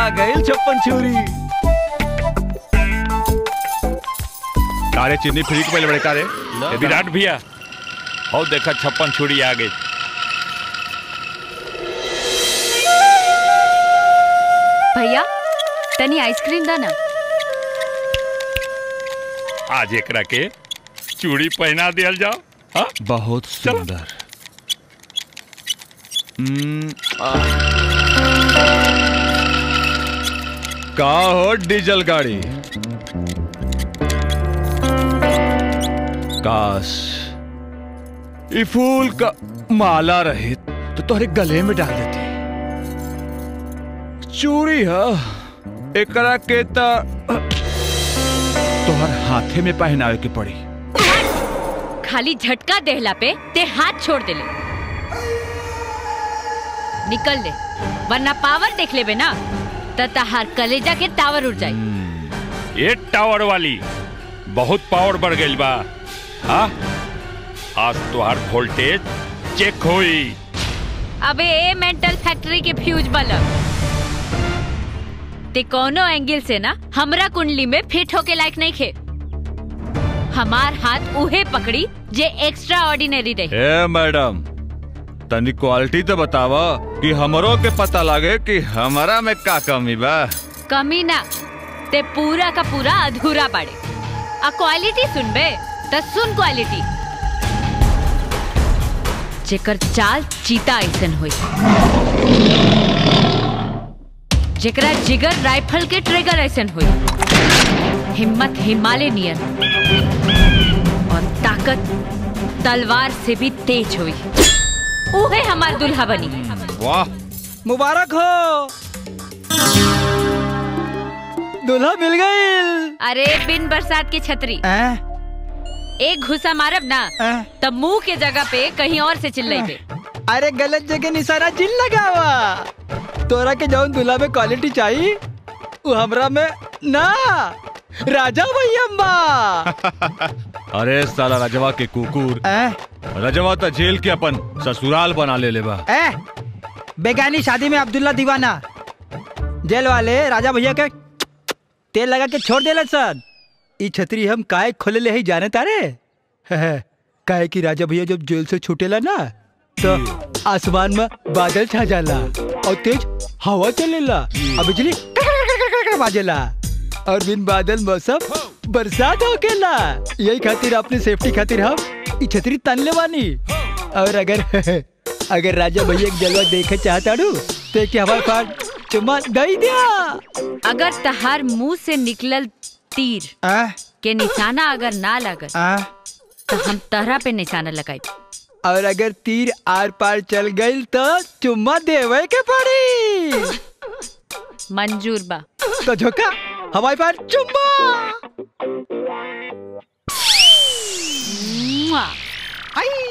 आ गई छप्पन छुरी तारे चीनी फ्री के पहले बड़े तारे ए, विराट भैया और देखा छप्पन छुरी आ गई भैया तनी आइसक्रीम दा ना आज एकरा के चूड़ी पहना दियल जाओ हाँ बहुत सुंदर हम्म, आ। का हो डीजल गाड़ी काश ये फूल का माला रहे तो तोहरे गले में डाल देती चूड़ी है एकरा के त तोहर हाथे में पहनावे के पड़ी खाली झटका देहला पे ते हाथ छोड़ देले निकल ले वरना पावर देख लेबे ना त तहार कलेजा के टावर उड़ जाई ये टावर वाली बहुत पावर बढ़ गई बा हाँ आज तुहार वोल्टेज चेक होई अबे ए मेंटल फैक्ट्री के फ्यूज बल्ब ते कोनो एंगल से ना हमरा कुंडली में फिट होके लायक नहीं खे हमार हाथ उहे पकड़ी जे एक्स्ट्रा ऑर्डिनरी रहे ए मैडम तनी क्वालिटी तो बतावा कि हमरो के पता लागे कि हमारा में का कमी बा कमी ना ते पूरा का पूरा अधूरा बाड़े आ क्वालिटी सुनबे त सुन क्वालिटी जेकर चाल चीता ऐसन होई जेकरा जिगर राइफल के ट्रिगर ऐसन होई हिम्मत हिमालय नियर और ताकत तलवार से भी तेज हुई उहे हमार दुल्हा बनी वाह मुबारक हो दूल्हा मिल गई अरे बिन बरसात की छतरी एक घुसा मारब ना तब मुंह के जगह पे कहीं और से चिल्लाई पे अरे गलत जगह निशाना जिन लगावा तोरा के जौन दूल्हा में क्वालिटी चाहिए वो हमरा में ना राजा भैया अरे साला रजवा के कुकुर रजवा तो जेल के अपन ससुराल बना ले लेबा ए बेगानी शादी में अब्दुल्ला दीवाना जेल वाले राजा भैया के तेल लगा के छोड़ देला सर ई छतरी हम काहे खोले ले ही जाने तारे काहे कि राजा भैया जब जेल से छूटेला ना तो आसमान में बादल छा जाला और तेज हवा चलेला और बिजली बाजेला और बिन बादल मौसम बरसात होकेला यही खातिर अपनी सेफ्टी खातिर हम ई छतरी तन ले बानी और अगर अगर राजा भैया के जलवा देखे चाहता रू तो क्या हमारे पास चुम्मा दई दिया अगर तहार मुंह से निकलल तीर के निशाना अगर ना लगल तो हम तहरा पे निशाना लगाई और अगर तीर आर पार चल गई तो चुम्मा देवे के पड़ी मंजूर बा तो झोंका हमारे पास चुम्मा मुआ। आई